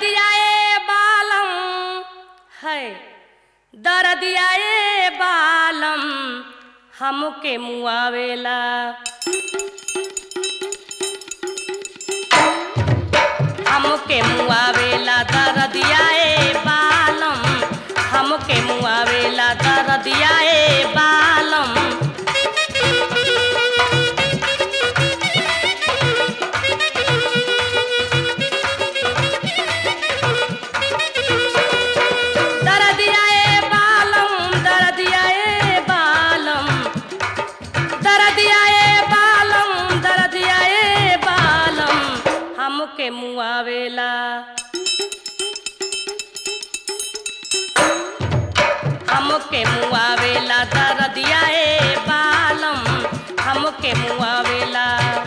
दर्दिया ए बालम है दर्दिया ए बालम हमके मुआवेला हमके मुआवेला दर्दिया ए बालम हमके मुआवेला दर्दिया ए बालम दर्दिया ए बालम दर्दिया ए बालम दर्दिया ए बालम दर्दिया ए बालम हमके मुआवेला हमके मुआवेला दर्दिया ए बालम हमके मुआवेला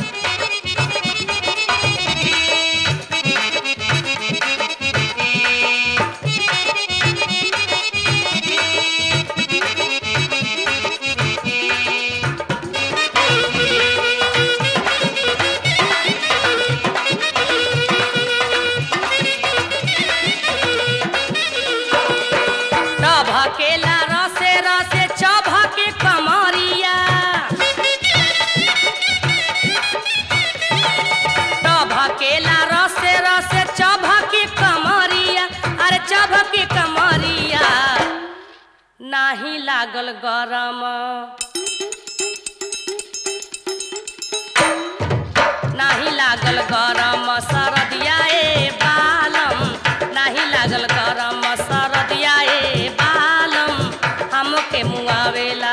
चभकेला रसे रसे चभके कमरिया चभकेला रसे रसे चभके कमरिया अरे चभके कमरिया नाही लागल गरम नाही लागल गरम सरदिया ए बालम नाही लागल गरम सरदिया ए बालम हमके मुआवेला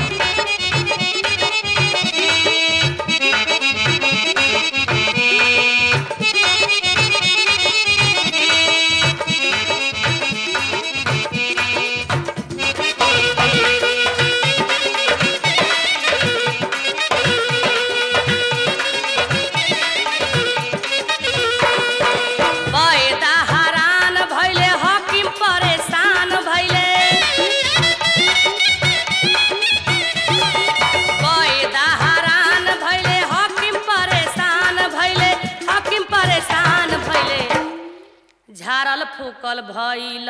बैदा हरान भैले हकीम परेशान भैले बैदा हरान भैले हकीम परेशान भैले हकीम परेशान भैले झारल फूकल भैल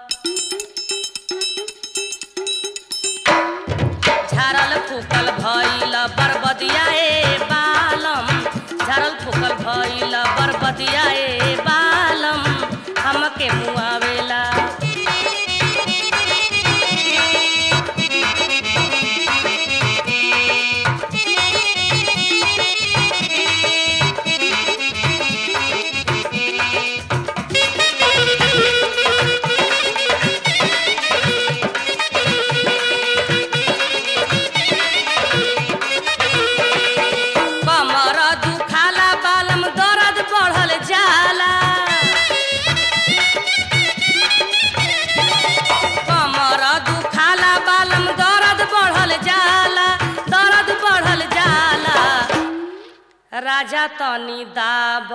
झारल फूकल भैल बरबदिया ए बालम झारल फूकल भैल बरबदिया ए बालम हमके मुआवेला कमर दुखाला बालम दर्द बढ़ल जाला कमर दुखाला बालम दर्द बढ़ल जाला दर्द बढ़ल जाला राजा तनी दाब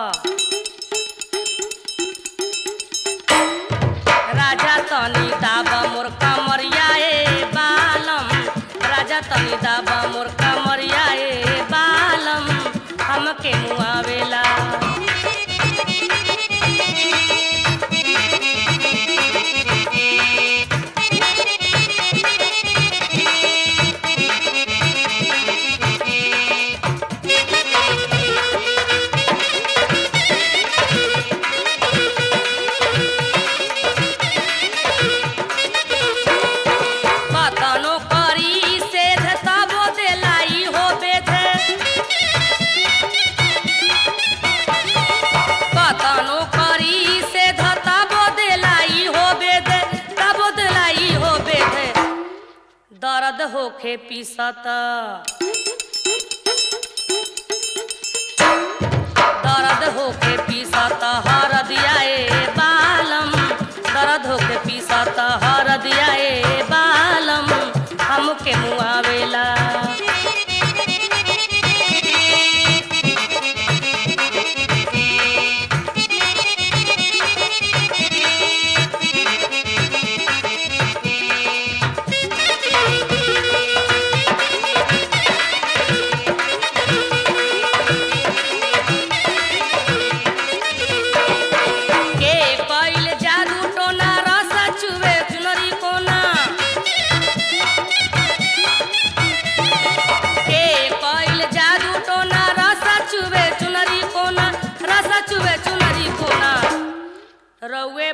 राजा तनी दाब मोर कमरिया ए बालम राजा तनी दाब मोर कमरिया ए बालम हमके मुआवेला कतनो करी सेध तबो देलाई हो बेधे कतनो करी सेध तबो देलाई हो बेधे तबो देलाई हो बेधे दर्द होखे पीसत दर्द होके पीसत हरदिया ए बालम दर्द होके पीसत हरदिया ए बालम हमके मुआवेला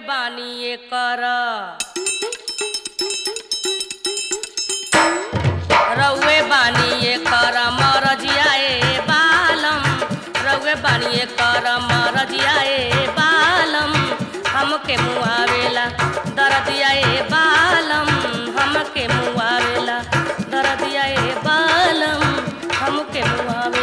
बानी कर रउए बानी कर मरजिया ए बालम रउए बानी कर मरजिया ए बालम हमके मुआवेला दरदिया ए बालम हमके मुआवेला दरदिया ए बालम हमके मुआवेला